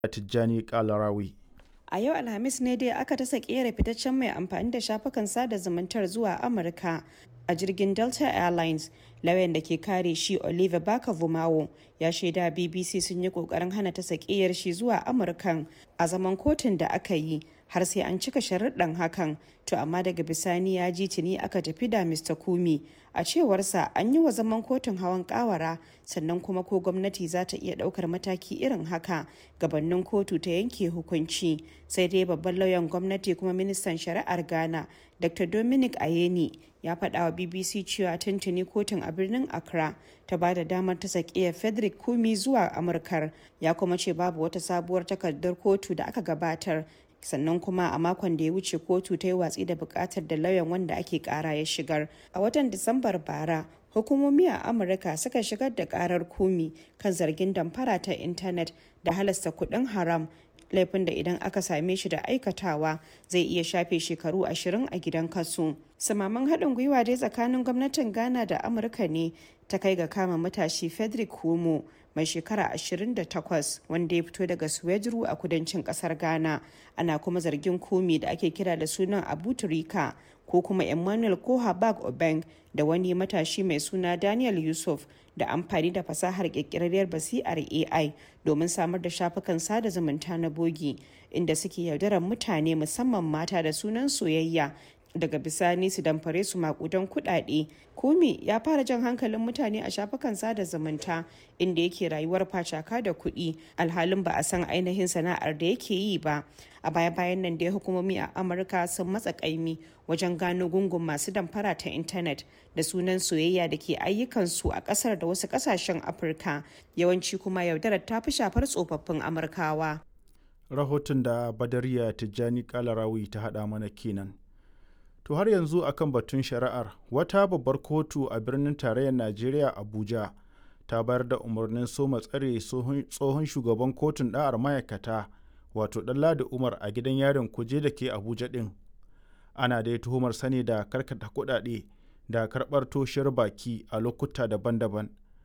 Tijjani Kalarawi. A yau Alhamis ne dai aka ta sakiyar fitaccen mai amfani da shafukan sada zumuntar zuwa Amurka a jirgin Delta Airlines. Lauyan da ke kare shi Oliver Baka Vumawo ya shaida BBC sun yi kokarin hana ta sakiyar shi zuwa Amurkan a zaman kotun da aka yi har sai an cika sharuɗan hakan to amma daga bisani ya ji tuni aka tafi da Mr. Kumi a cewarsa an yi wa zaman kotun hawan kawara sannan kuma ko gwamnati za ta iya ɗaukar mataki irin haka gabanin kotu ta yanke hukunci sai dai babban lauyan gwamnati kuma ministan shari'ar ghana dr dominic ayeni ya faɗa wa bbc cewa tuntuni kotun a birnin accra ta ba da damar ta sakiya frederick kumi zuwa amurkar ya kuma ce babu wata sabuwar takardar kotu da aka gabatar sannan kuma a makon da ya wuce kotu ta yi watsi da bukatar da lauyan wanda ake kara ya shigar a watan disambar bara hukumomi a amurka suka shigar da karar kumi kan zargin damfara ta intanet da halasta kudin haram laifin da idan aka same shi da aikatawa zai iya shafe shekaru ashirin a gidan kasu samaman haɗin gwiwa dai tsakanin gwamnatin ghana da amurka ne ta kai ga kama matashi frederick homo mai shekara 28 wanda ya fito daga suwejuru a kudancin kasar ghana ana kuma zargin komi da ake kira da sunan abu turika ko kuma emmanuel kohabag obeng da wani matashi mai suna daniel yusuf da amfani da fasahar kirkirarriyar basi'ar ai domin samar da shafukan sada zumunta na bogi inda suke yaudarar mutane musamman mata da sunan soyayya daga bisani su damfare su makudan kudade kumi ya fara jan hankalin mutane a shafukan sada zumunta inda yake rayuwar facaka da kuɗi alhalin ba a san ainihin sana'ar da yake yi ba a baya bayan nan da hukumomi a amurka sun matsa kaimi wajen gano gungun masu damfara ta intanet da sunan soyayya da ke ayyukansu a kasar da wasu kasashen afirka yawanci kuma yaudarar ta fi shafar tsofaffin amurkawa Rahoton da Badariya Tijjani Kalarawi ta haɗa mana kenan. To har yanzu akan batun shari'ar wata babbar kotu a birnin tarayyar Najeriya Abuja ta bayar da umarnin soma tsare tsohon shugaban kotun ɗa'ar ma'aikata wato Ɗanladi Umar a gidan yarin kuje da ke Abuja ɗin. Ana dai tuhumar sani da karkata kuɗaɗe da karɓar toshiyar baki a lokuta daban-daban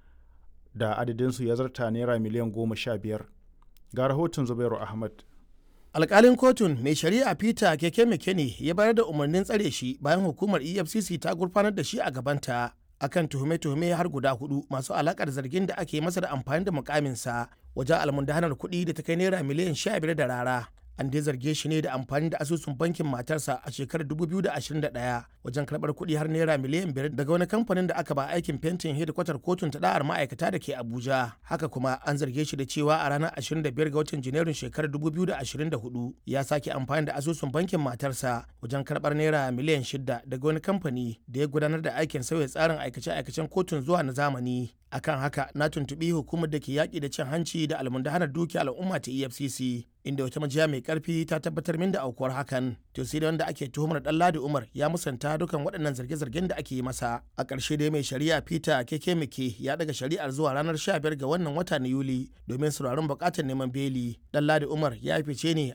da adadinsu ya zarta naira miliyan goma sha biyar. Ga rahoton Zubairu Ahmad. alkalin kotun mai shari'a peter keke mekene ya bayar da umarnin tsare shi bayan hukumar efcc ta gurfanar da shi a gabanta akan tuhume-tuhume har guda hudu masu alakar zargin da ake masa da amfani da mukaminsa wajen almundahanar kuɗi da ta kai naira miliyan sha biyar da rara an dai zarge shi ne da amfani da asusun bankin matarsa a shekarar 2021 wajen karɓar kuɗi har naira miliyan biyar daga wani kamfanin da aka ba aikin fentin hedikwatar kotun ta da'ar ma'aikata da ke abuja haka kuma an zarge shi da cewa a ranar 25 ga watan janairun shekarar 2024 ya sake amfani da asusun bankin matarsa wajen karɓar naira miliyan shida daga wani kamfani da ya gudanar da aikin sauya tsarin aikace-aikacen kotun zuwa na zamani akan haka na tuntuɓi hukumar da ke yaƙi da cin hanci da almundahanar dukiya al'umma ta efcc inda wata majiya mai karfi ta tabbatar min da aukuwar hakan to sai da wanda ake tuhumar ladi umar ya musanta dukan waɗannan zarge-zargen da ake yi masa a ƙarshe dai mai shari'a peter keke mike ya daga shari'ar zuwa ranar 15 ga wannan wata na yuli domin sauraron buƙatar neman beli ladi umar ya fice ne